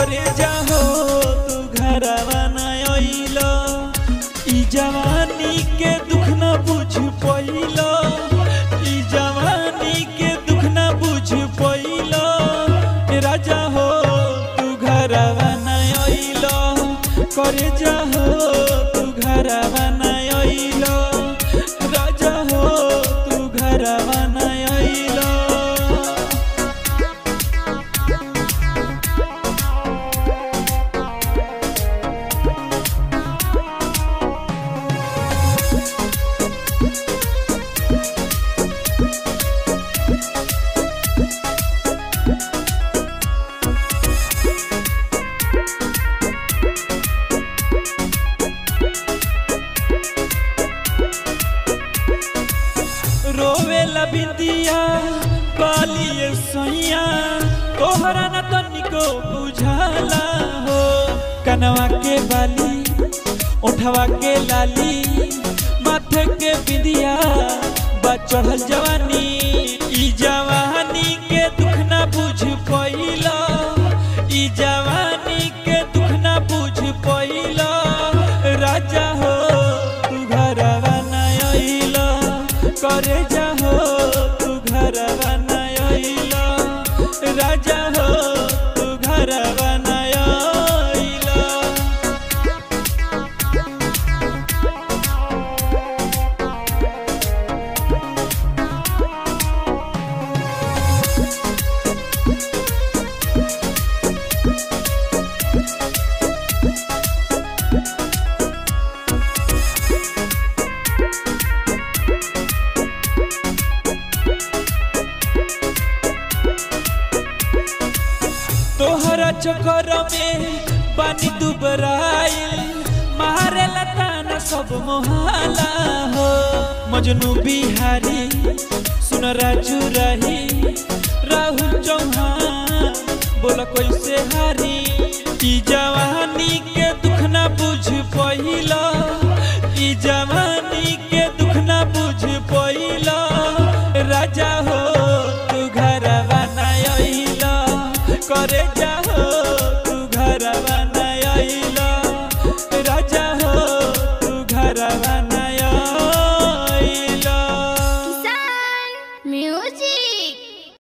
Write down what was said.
करे जाहो तू घरवा न अइलो ई जवानी के दुख न बुझ पइलो ई जवानी के दुख न बुझ पइलो राजा हो तू घरवा न अइलो करे जाहो तू घरवा न अइलो राजा हो तू घरवा न अइलो रोवेला बिंदिया बालिए सैया तोहरा न तनिको बुझाला हो कनवा के बाली उठवा के लाली माथे के बिंदिया बचढ़ल जवानी ई जवानी के दुख न बुझ पइला ई जवानी के दुख न बुझ पइला राजा हो तू घरवा न अइला करे जाहो तू घरवा न अइला राजा हो तू घरवा न अइला तोहरा चक्कर में पानी दुबराइल मारे लताना सब मोहाला हो मजनू बिहारी सुन राजू रही राहुल चौहान बोला कैसे हारी ई जवानी के दुख ना बुझ पहिला ई जवानी के दुख ना बुझ पहिला राजा हो तू घरवा ना अइला करे